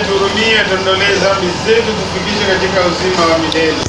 tuhurumie, tuondolee dhambi zetu, tufikishe katika uzima wa milele.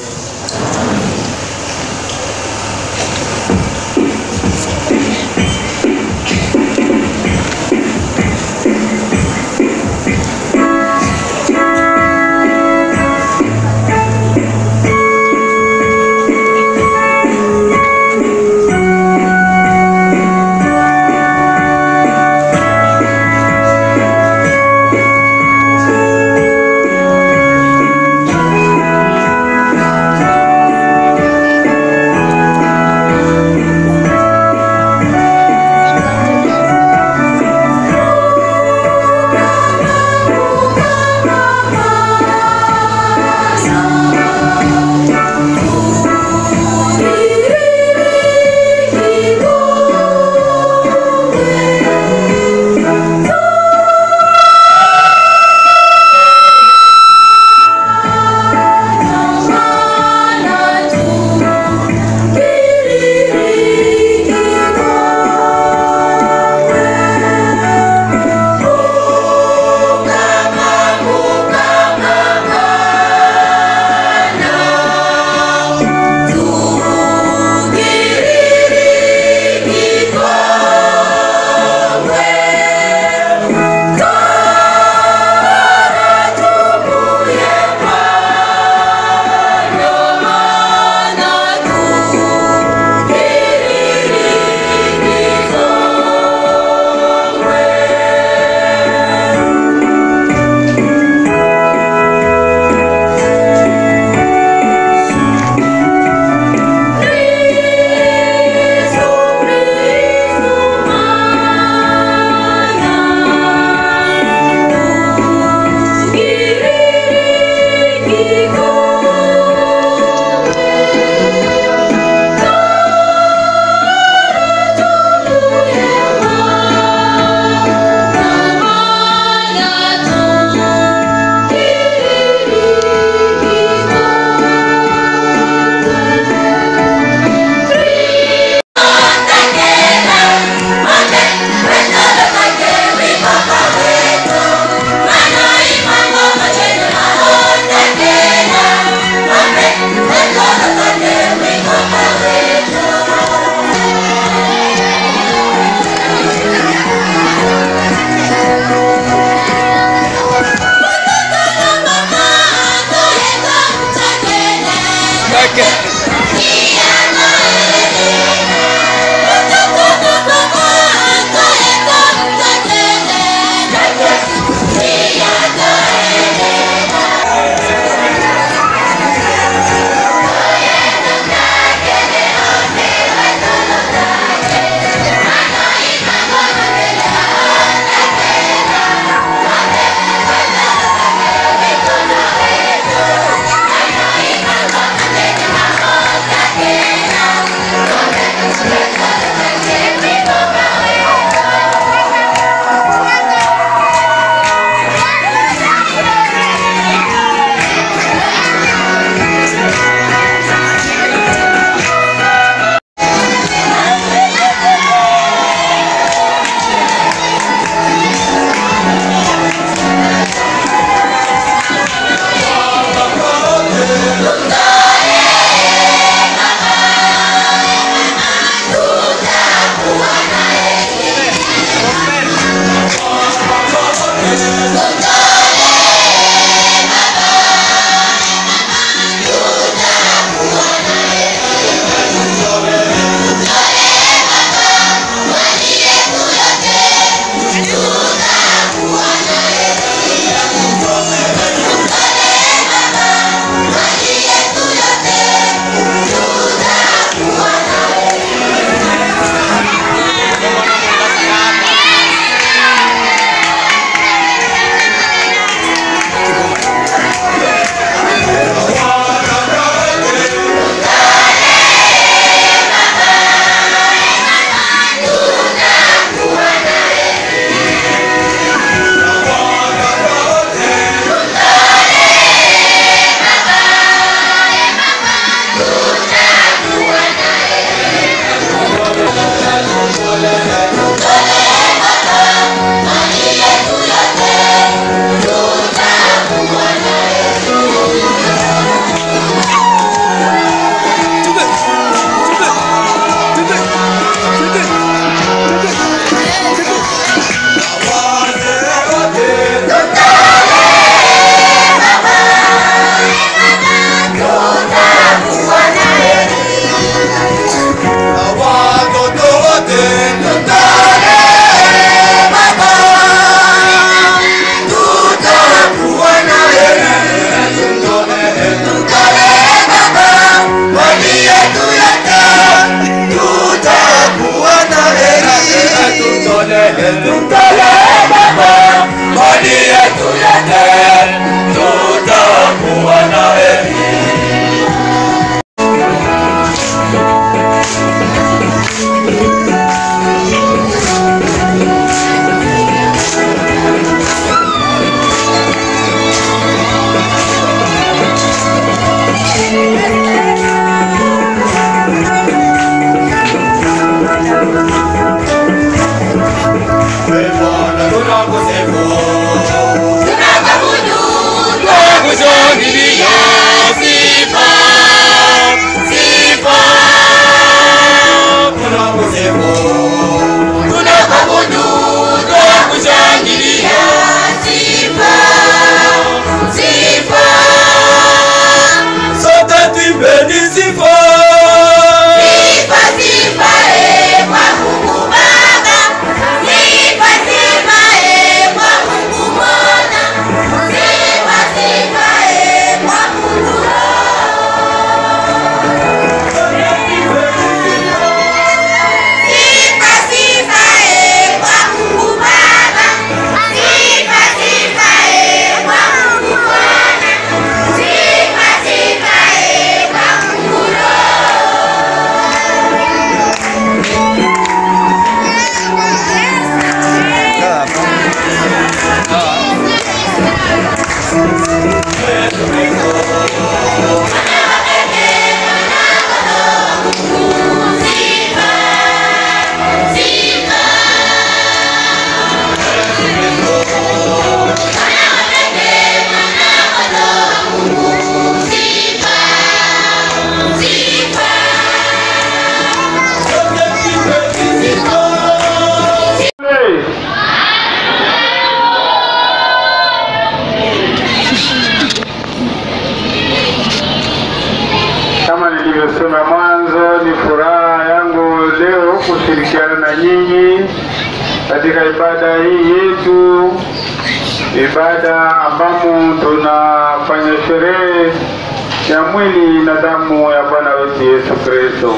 Kama nilivyosema mwanzo, ni furaha yangu leo kushirikiana na nyinyi katika ibada hii yetu, ibada ambamo tunafanya sherehe ya mwili na damu ya Bwana wetu Yesu Kristo.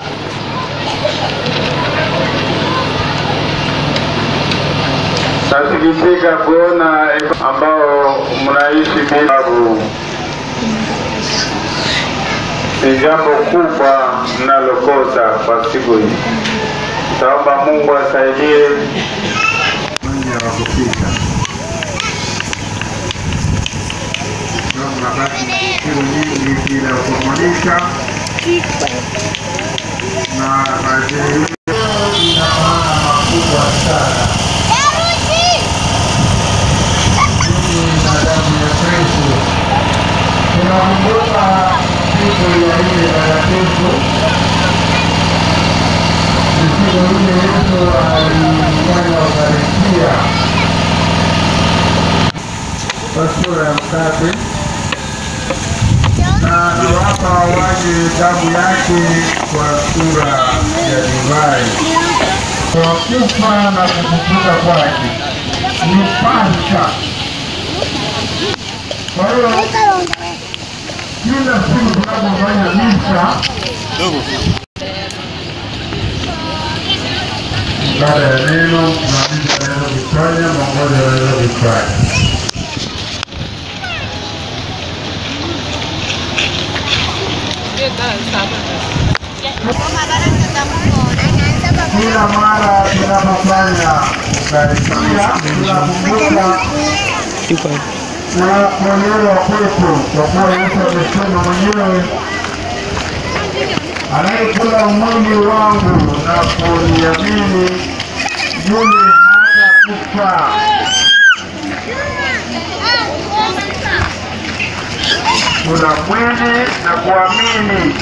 Nasikitika kuona ambao mnaishi bila sababu ni jambo kubwa mnalokosa kwa siku hii. Taomba Mungu asaidie mwanya wa kupita. Ndio mnabaki na siku nyingi bila kumalisha na baadhi ina maana makubwa sana. Mimi na damu ya Kristo tunakumbuka siku ya ile takatifu, ni siku ile Yesu alifanya Ukaristia kwa sura ya mkate na anawapa wanywe damu yake kwa sura ya divai. Kwa kufa na kufufuka kwake ni Pasaka. Kwa hiyo kila siku tunapofanya misa baada ya neno tunamisa neno kifanya mamoja anaweza kifanya kila mara tunapofanya ukaristia tunakumbuka na kuelewa kwetu, kwa kuwa Yesu amesema mwenyewe, anayekula mwili wangu na kuniamini yule hatakufa. Kula mwili na kuamini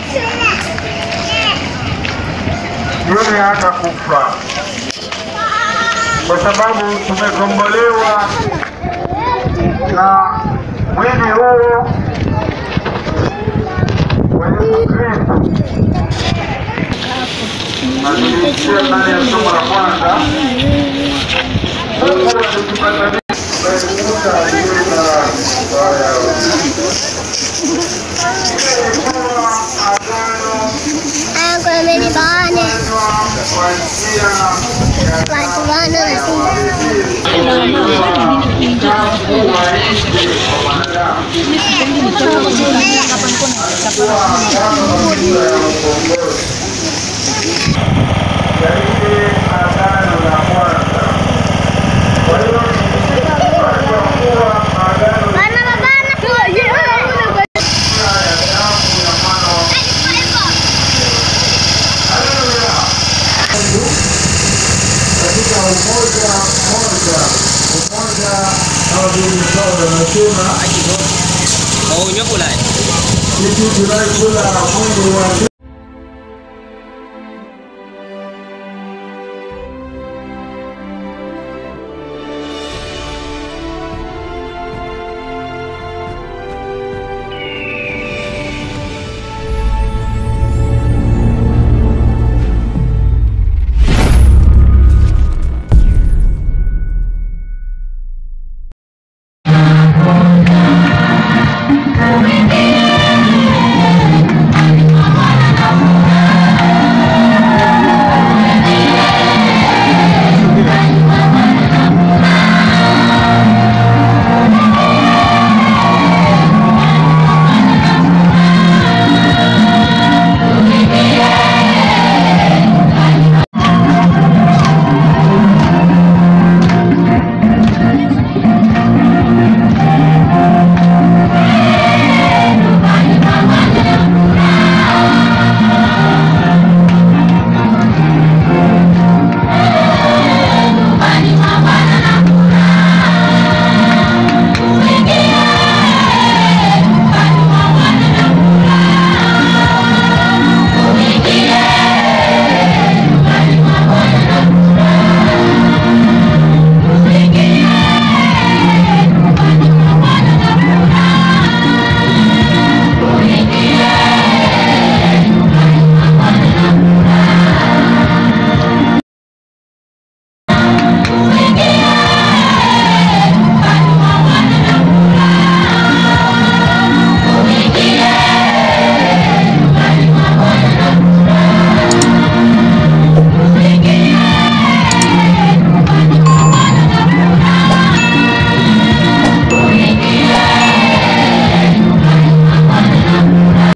yule hatakufa, kwa sababu tumekombolewa na mwili huo wa Yesu Kristo. Na tulisikia ndani ya somo la kwanza, Mungu alitupatanisha kuepuka aliye na baya. Ile ilikuwa agano Ako na mimi bane. kwa njia ya Watu bana na uchafu wa nje wa wanadamu. Bana bana. katika umoja mmoja umoja kama vile Paulo anasema sisi tunayekula mwili wa